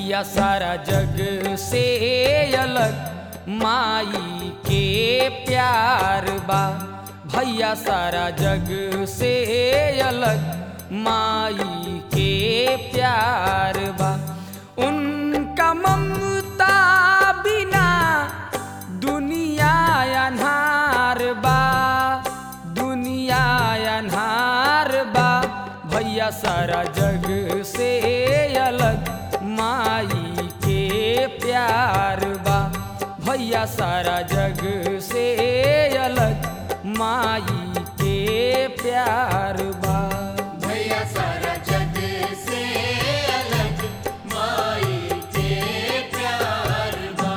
भैया सारा जग से अलग माई के प्यार बा भैया सारा जग से अलग माई के प्यार बा उनका ममता बिना दुनिया अन्हार बा दुनिया अन्हार बा भैया सारा जग से अलग माई के प्यार बा भैया सारा जग से अलग माई के प्यार बा भैया सारा जग से अलग माई के प्यार बा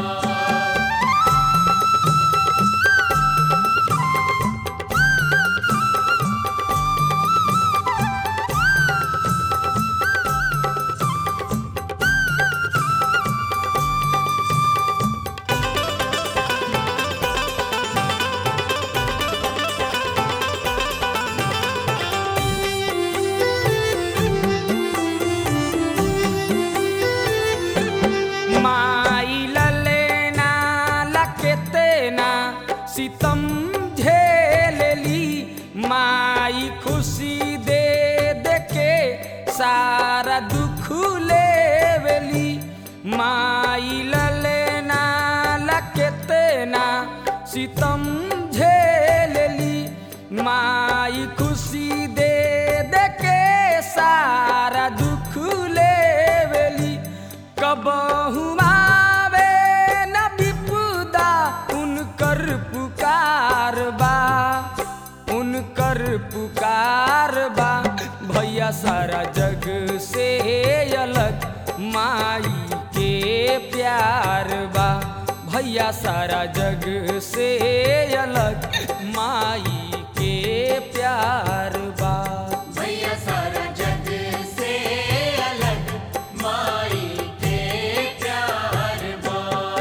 माई ललेना लकेतेना सितम झेलली माई खुशी दे दे के सारा दुख लेवली माई ललेना लकेतेना सितम झेलली माई खुशी दे दे के सारा दुख लेवली कबहू आवे न विपुदा उनकर पुकार बा उनकर पुकार बा भैया सारा जग से अलग माई के प्यार बा भैया सारा जग से अलग माई के प्यार बा भैया सारा जग से अलग माई के प्यार बा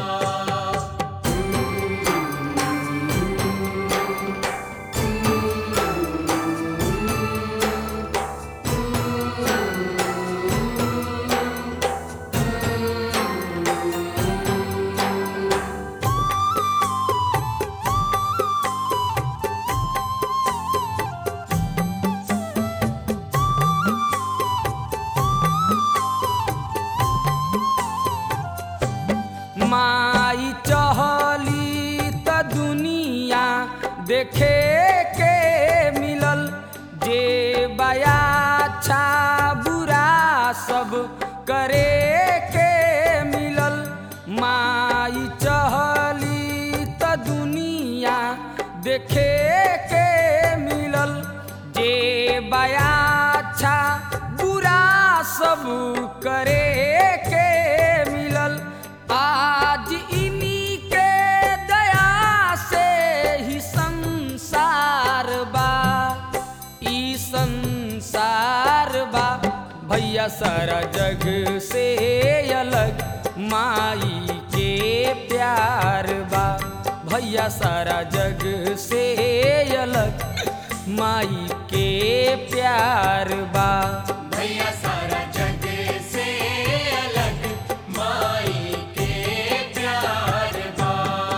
माई चहली त दुनिया देखे के मिलल जे बया अच्छा बुरा सब करे के मिलल माई चहली त दुनिया देखे के मिलल जे बया अच्छा बुरा सब करे के मिलल आज इन्हीं के दया से ही संसार बा ई संसार बा भैया सारा जग से अलग माई के प्यार बा भैया सारा जग से अलग माई के प्यार बा भैया सारा जग से अलग माई के प्यार बा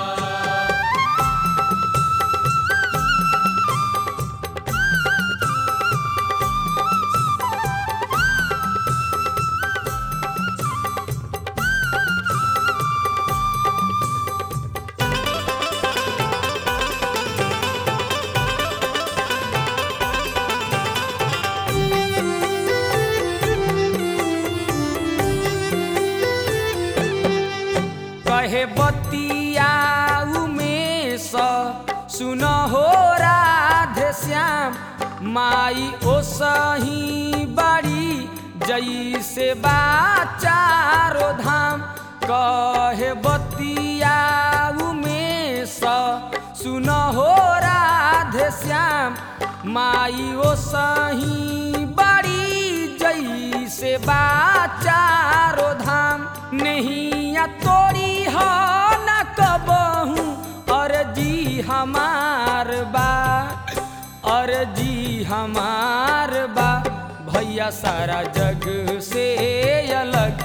कहे बतिया उमेश सुन हो राधे श्याम माई ओ सही बड़ी जैसे बा चारो धाम कहे बतिया उमेश सुन हो राधे श्याम माई ओ सही बड़ी जैसे बा चारो धाम नैया तोरी हो न कबहू अर्जी हमार बा अर्जी हमार बा भैया सारा जग से अलग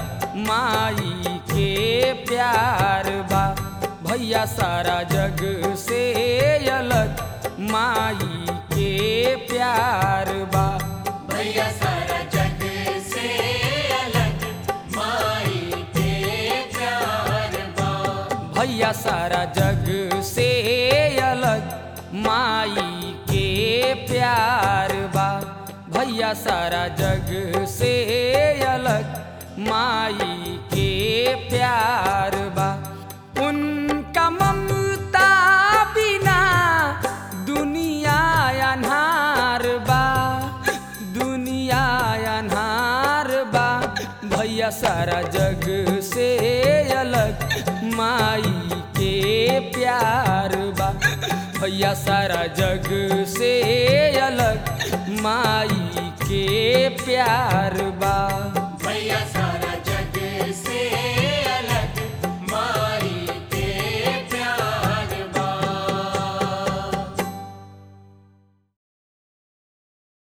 माई के प्यार बा भैया सारा जग से अलग माई के प्यार बा भैया सारा जग से अलग माई के प्यार बा भैया सारा जग से अलग माई के प्यार बा भैया सारा जग से अलग माई के प्यार बा उनका ममता बिना दुनिया अन्हार बा दुनिया अन्हार बा भैया सारा जग से अलग माई के प्यार बा भैया सारा जग से अलग माई के प्यार बा